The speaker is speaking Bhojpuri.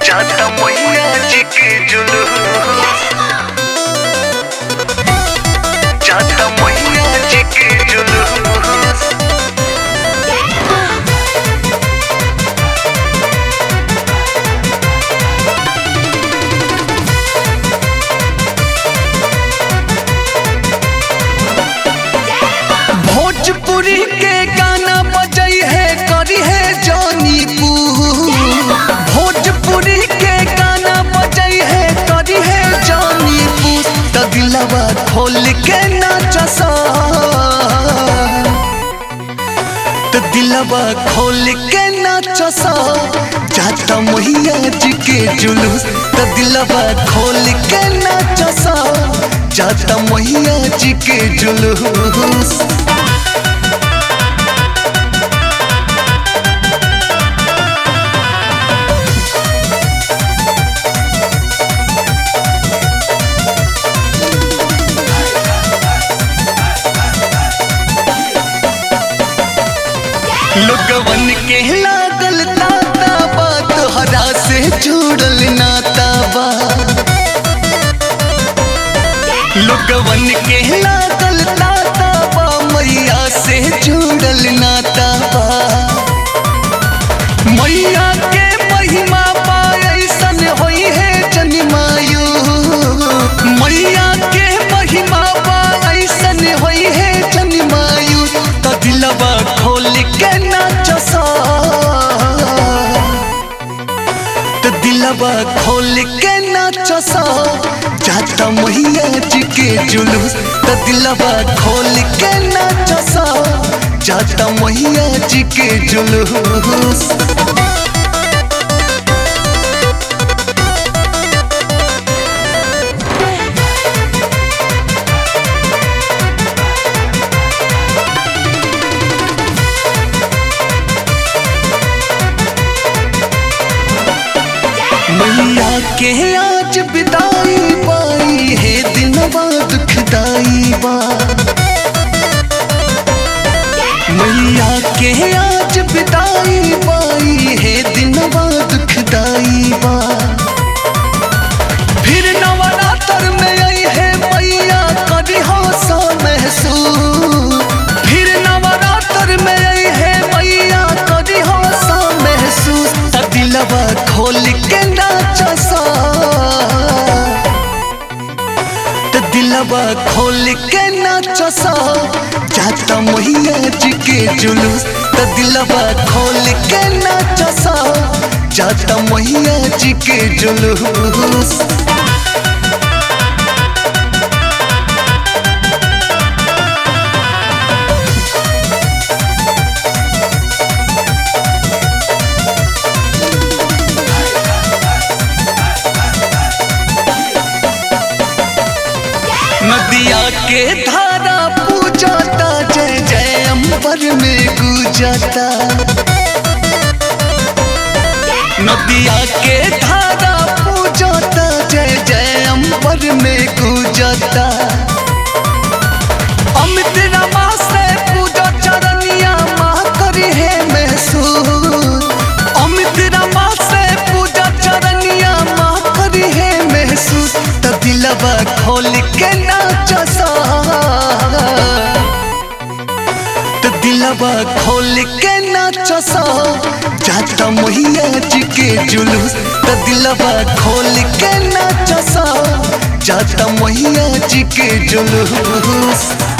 जाता मैया जी के जुलूस जाता मैया जी के जुलूस भोजपुरी के गाना बजई है करी है जॉनी पू भोजपुरी के गाना बजई है करी है जॉनी पू त दिलवा खोल के नाचसा त दिलवा खोल के नाचसा जाता मैया जी के जुलूस त दिलवा खोल के नाचसा जाता मैया जी के जुलूस लोगवन के लागल ताता बात हरा से जुड़ल नाता बा लोगवन के लागल ताता बा मैया से जुड़ल नाता बा मैया के महिमा बा ऐसन होई है जन्मायु मैया के महिमा बा ऐसन होई है जन्मायु त दिलवा खोल के नाचसा त दिलवा खोल के नाचसा जाता मैया जी के जुलूस त दिलवा खोल के नाचसा जाता मैया जी के जुलूस मैया के आज विदाई पाई है दिनवा दुखदाई बा मैया के आज विदाई पाई है दिनवा दुखदाई बा फिर नवरात्र में आई है मैया कभी हौसा महसूस फिर नवरात्र में आई है मैया कभी हौसा महसूस त दिलवा खोल के नाचसा त दिलवा खोल के नाचसा जाता मैया जी के जुलूस त दिलवा खोल के नाचसा जाता मैया जी के जुलूस नदिया के धारा पूजाता जय जय अंबर में गुजाता नदिया के धारा पूजाता जय जय अंबर में गुजाता अमित रमा से पूजा चरनिया माँ करी है महसूस अमित रमा से पूजा चरनिया माँ करी है महसूस त दिलवा खोल के नाचसा त दिलवा खोल के नाचसा जाता मैया जी के जुलूस त दिलवा खोल के नाचसा जाता मैया जी के जुलूस